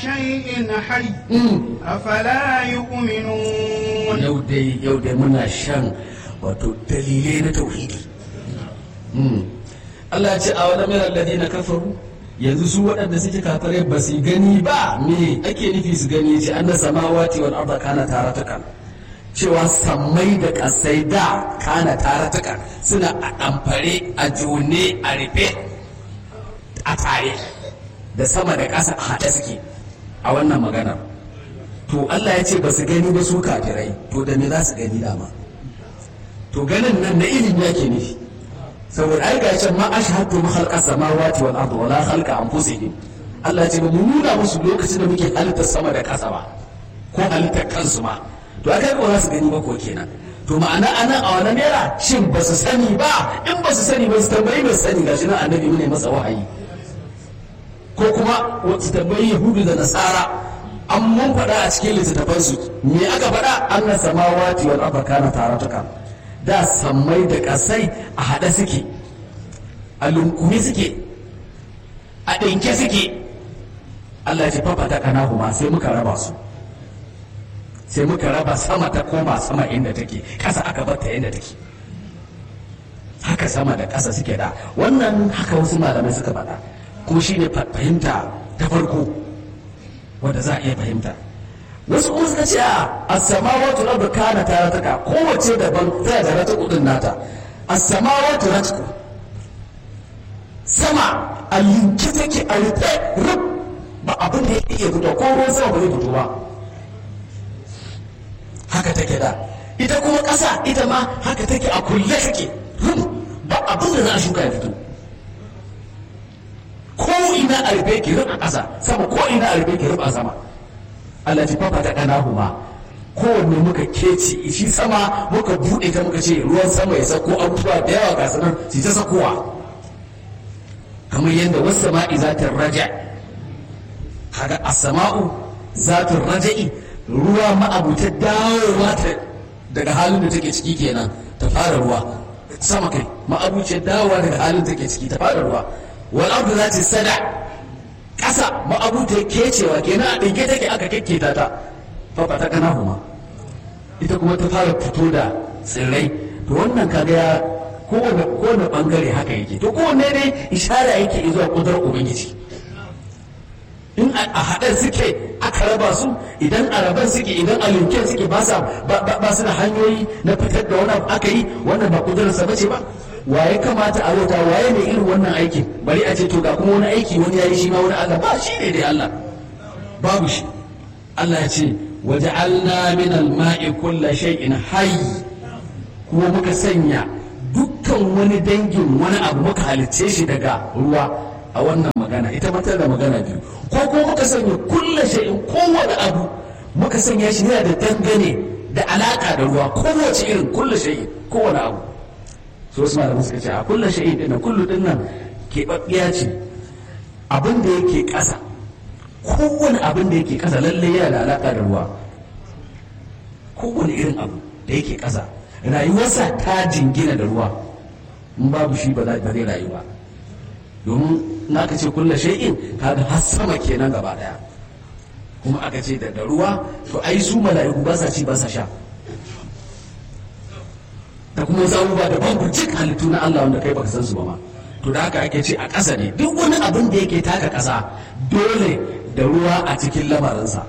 شيء حي أفلا يؤمنون yau dai yau dai muna shan wato dalilai na tauhidi Mm. Allah ya ce a wani mai alladina kafaru yanzu su waɗanda suke kafare ba su gani ba me ake nufi su gani ce an da samawati wal arda kana taratukan cewa sammai da kasai da kana taratukan suna a ɗamfare a jone a rufe a tare da sama da ƙasa a haɗe suke a wannan maganar to Allah ya ce ba su gani ba su kafirai to da me za su gani dama to ganin nan na ilimi yake nufi saboda ai gashi ma ashhadu ma khalqa samawati wal ardi wala khalqa anfusihim Allah ya ce ba mu nuna musu lokacin da muke halittar sama da ƙasa ba ko halittar kansu ma to aka ga ba su gani ba ko kenan to ma'ana anan a wani naira shin ba su sani ba in ba su sani ba su tambayi ba su sani gashi nan annabi ne masa wahayi ko kuma su tambayi yahudu da nasara an mun faɗa a cikin littattafansu me aka faɗa anna samawati wal arda kana taratuka da sammai da ƙasai a haɗe suke a lunkume suke a ɗinke suke Allah ya ce fafa ta kana huma sai muka raba su sai muka raba sama ta koma sama inda take ƙasa aka bar ta inda take haka sama da ƙasa suke da wannan haka wasu malamai suka faɗa kuma shine fahimta ta farko wanda za a iya fahimta wasu kuma suka ce a as-samawati rabbu kana tarataka kowace daban tana da rata kudin nata as-samawati ratku sama a linke take a rufe rub ba abin da yake iya fito ko ruwan sama ba zai fito ba haka take da ita kuma ƙasa ita ma haka take a kulle take rub ba abin da za a shuka ya fito ko ina a rufe ki rub a ƙasa sama ko ina a rufe ki rub a sama Allah ji fafa ta kana huma kowanne muka keci shi sama muka buɗe ta muka ce ruwan sama ya sako abubuwa da yawa ga sanar su ta sakowa kamar yadda wasu sama'i za ta raja kaga as-sama'u za ta raja'i ruwa ma'abuta dawowa ta daga halin da take ciki kenan ta fara ruwa sama kai ma'abuce dawowa daga halin da take ciki ta fara ruwa wal ardu za ta sada ƙasa ma'abuta ya kecewa kenan a ɗinke take aka kekketa ta fafa ta kana huma ita kuma ta fara fito da tsirrai to wannan kaga ya kowane kowane bangare haka yake to kowanne dai ishara yake zuwa kudar ubangiji in a haɗar suke aka raba su idan a raban suke idan a linken suke ba su da hanyoyi na fitar da wani aka yi wannan ba kudurarsa ba ce ba waye kamata a rota waye ne irin wannan aikin bari a ce to ga kuma wani aiki wani ya yi shi ma wani Allah ba shi ne dai Allah babu shi Allah ya ce waja'alna min al-ma'i kulla shay'in hayy kuma muka sanya dukkan wani dangin wani abu muka halicce shi daga ruwa a wannan magana ita matar da magana biyu ko kuma muka sanya kulla shay'in kowane abu muka sanya shi yana da dangane da alaka da ruwa kowace irin kulla shay'in kowane abu so wasu malamai suka ce a kulla shay'in din kullu din nan keɓaɓɓiya ce abin da yake ƙasa kowane abin da yake ƙasa lalle yana da alaka da ruwa kowane irin abu da yake ƙasa rayuwarsa ta jingina da ruwa in babu shi ba zai rayu ba domin in aka ce kulla shay'in kaga har sama kenan gaba daya kuma aka ce da ruwa to ai su mala'iku ba sa ci ba sa sha da kuma wasu abubuwa da babu cik halittu na Allah wanda kai baka san su ba ma to da haka ake ce a ƙasa ne duk wani abin da yake taka ƙasa dole da ruwa a cikin lamarinsa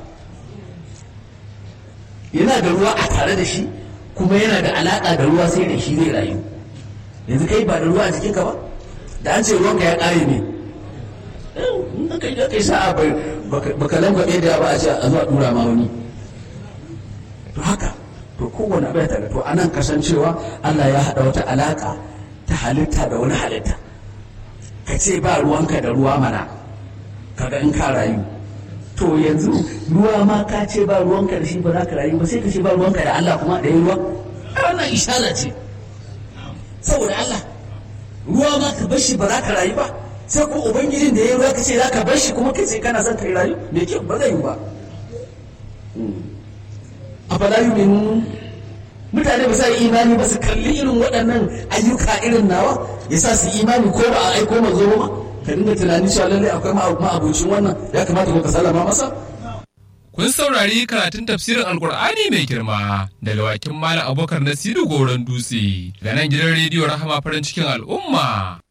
yana da ruwa a tare da shi kuma yana da alaƙa da ruwa sai da shi zai rayu yanzu kai ba da ruwa a jikinka ba da an ce ruwanka ya ƙare ne in kai da kai sa'a baka langwabe da ba a ce a zuwa dura ma wani to haka to kowane abu ya tare to anan kasancewa Allah ya haɗa wata alaƙa ta halitta da wani halitta ka ce ba ruwanka da ruwa mana kaga in ka rayu to yanzu ruwa ma ka ce ba ruwanka da shi ba za ka rayu ba sai ka ce ba ruwanka da Allah kuma da yin ruwa wannan ishara ce saboda Allah ruwa ma ka bar shi ba za ka rayu ba sai ko ubangijin da ya ruwa ka ce za ka bar shi kuma kai sai kana son ka rayu me kyau ba zai yi ba a fala yumin mutane ba sa yi imani ba su kalli irin waɗannan ayyuka irin nawa ya sa su imani ko ba a aiko manzo ba ka dinga tunanin cewa lallai akwai ma'abucin wannan ya kamata ko ka sallama masa Kun saurari karatun tafsirin Alkur'ani mai girma daga wakin Malam Abubakar Nasiru Goron Dutse ga nan gidan rediyo Rahama farin cikin al'umma.